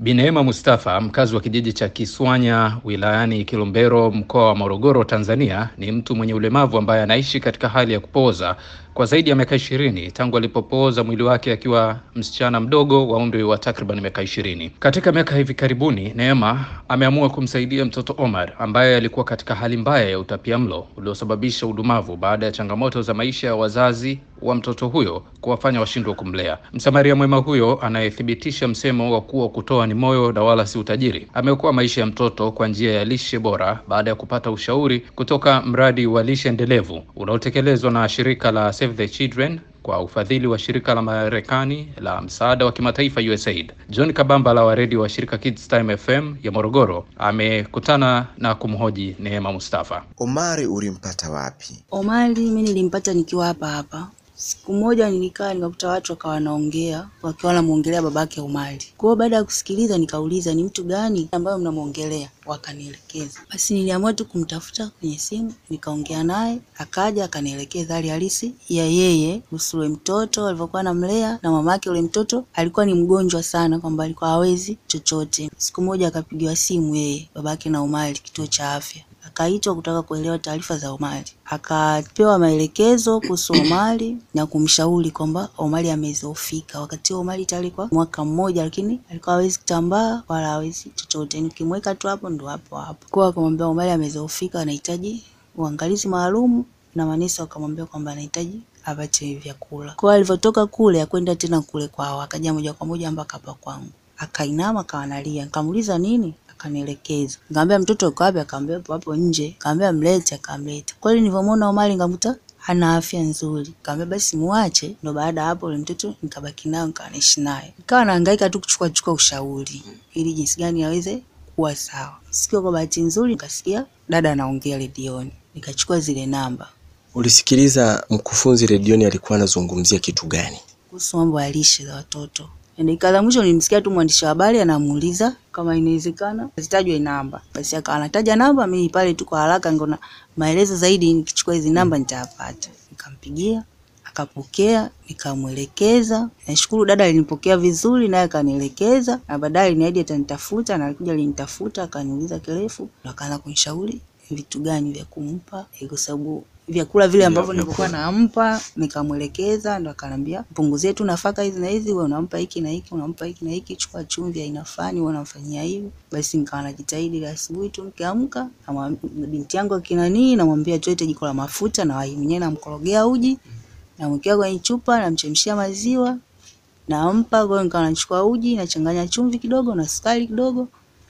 Bi Neema Mustafa, mkazi wa kijiji cha Kiswanya wilayani Kilombero, mkoa wa Morogoro, Tanzania, ni mtu mwenye ulemavu ambaye anaishi katika hali ya kupooza kwa zaidi ya miaka ishirini tangu alipopooza mwili wake akiwa msichana mdogo wa umri wa takriban miaka ishirini. Katika miaka hivi karibuni, Neema ameamua kumsaidia mtoto Omar ambaye alikuwa katika hali mbaya ya utapiamlo uliosababisha udumavu baada ya changamoto za maisha ya wazazi wa mtoto huyo kuwafanya washindwe kumlea. Msamaria mwema huyo anayethibitisha msemo wa kuwa kutoa ni moyo na wala si utajiri, ameokoa maisha ya mtoto kwa njia ya lishe bora baada ya kupata ushauri kutoka mradi wa lishe endelevu unaotekelezwa na shirika la Save the Children kwa ufadhili wa shirika la Marekani la msaada wa kimataifa USAID. John Kabambala wa redio wa shirika Kids Time FM ya Morogoro amekutana na kumhoji Neema Mustafa. Omari ulimpata wapi? Omari mimi nilimpata nikiwa hapa hapa. Siku moja nilikaa nikakuta watu wakawa wanaongea wakiwa wanamuongelea babake Omari. Kwa hiyo baada ya kusikiliza nikauliza ni mtu gani ambayo mnamuongelea, wakanielekeza. Basi niliamua tu kumtafuta kwenye simu, nikaongea naye, akaja akanielekeza hali halisi ya yeye kuhusu ule mtoto alivyokuwa anamlea, na mamake ule mtoto alikuwa ni mgonjwa sana, kwamba alikuwa hawezi chochote. Siku moja akapigiwa simu yeye babake na Omari kituo cha afya akaitwa kutaka kuelewa taarifa za Omari. Akapewa maelekezo kuhusu Omari na kumshauri kwamba Omari amezofika. Wakati huo Omari tayari kwa mwaka mmoja, lakini alikuwa hawezi kutambaa wala hawezi chochote, nikimweka tu hapo ndo hapo hapo. Kwa akamwambia Omari amezofika, anahitaji uangalizi maalum, na manesi wakamwambia kwamba anahitaji apate vyakula. Kwa alivyotoka kule akwenda tena kule kwao, akaja moja kwa moja mpaka hapa kwangu, akainama akawa analia. Nikamuuliza nini, akanielekeza. Nikamwambia mtoto uko wapi? Akaambia hapo hapo nje. Nikamwambia mlete, akamleta. Kweli nilivyomwona Omari nikamkuta hana afya nzuri. Nikamwambia basi muache. Ndo baada ya hapo ule mtoto nikabaki nayo nikawa naishi naye. Nikawa nahangaika tu kuchukua chukua ushauri ili jinsi gani aweze kuwa sawa. Siku kwa bahati nzuri nikasikia dada anaongea redioni. Nikachukua zile namba Ulisikiliza mkufunzi redioni alikuwa anazungumzia kitu gani? kuhusu mambo ya lishe za watoto. Dakika za mwisho nilimsikia tu mwandishi wa habari anamuuliza kama inawezekana zitajwe namba, basi akawa anataja namba. Mimi pale tu kwa haraka ngona maelezo zaidi, nikichukua hizi namba nitayapata. Nikampigia akapokea, nikamwelekeza. Nashukuru dada alinipokea vizuri, naye akanielekeza, na baadaye aliniahidi atanitafuta, na alikuja alinitafuta, akaniuliza kirefu, ndo akaanza kunishauri vitu gani vya kumpa, eh, kwa sababu vyakula vile ambavyo nilikuwa nampa nikamwelekeza, ndo akaniambia punguzie tu nafaka hizi na hizi, wewe unampa hiki na hiki, unampa hiki na hiki, chukua chumvi aina fulani, wewe unamfanyia hivi. Basi nikawa najitahidi ile asubuhi tu nikiamka, namwam- binti yangu akinanii, namwambia tuete jiko la mafuta, na wai mwenyewe namkorogea uji, namwekea kwenye chupa, namchemshia maziwa, nampa. Kwa hiyo nikawa nachukua uji, nachanganya chumvi kidogo na sukari kidogo,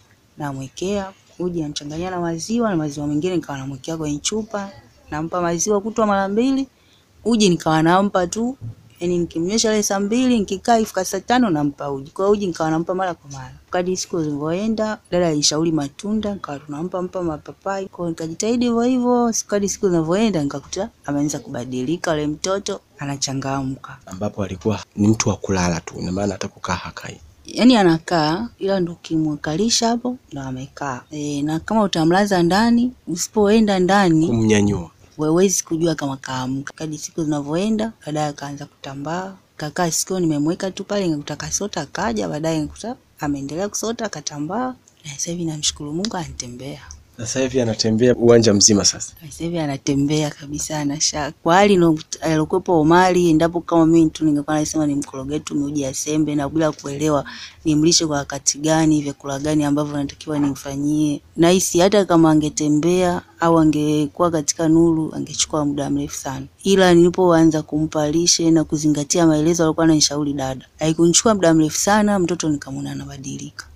namwekea uji, namchanganyia na maziwa, na maziwa mengine nikawa namwekea kwenye chupa, nampa maziwa kutwa mara mbili, uji nikawa nampa tu, yani nikimnywesha ile saa mbili, nikikaa ifika saa tano nampa uji. Kwa hiyo uji nikawa nampa mara kwa mara. Kadri siku zilivyoenda, dada alishauri matunda, nikawa tunampa mpa mapapai. Kwa hiyo nikajitahidi hivyo hivyo, siku- kadri siku zinavyoenda, nikakuta ameanza kubadilika, yule mtoto anachangamka. ambapo alikuwa ni mtu wa kulala tu, ina maana hata kukaa hakai. Yaani anakaa ila ndo ukimwakalisha hapo ndo amekaa. E, na kama utamlaza ndani, usipoenda ndani Kumnyanyua huwezi kujua kama kaamka. Kadri siku zinavyoenda, baadaye akaanza kutambaa, kakaa sikio, nimemweka tu pale, nikakuta kasota, akaja baadaye nikakuta ameendelea kusota, akatambaa, na sasa hivi namshukuru Mungu anatembea. sasa hivi anatembea uwanja mzima sasa. Sasa hivi anatembea kabisa, ana shaka kwa hali ino- aliokuwepo Omari. Endapo kama mimi tu ningekuwa nasema nimkorogee tu miuji ya sembe na bila kuelewa nimlishe kwa wakati gani, vyakula gani ambavyo natakiwa nimfanyie, nahisi hata kama angetembea au angekuwa katika nuru angechukua muda mrefu sana, ila nilipoanza kumpa lishe na kuzingatia maelezo alikuwa ananishauri dada, haikunichukua muda mrefu sana, mtoto nikamwona anabadilika.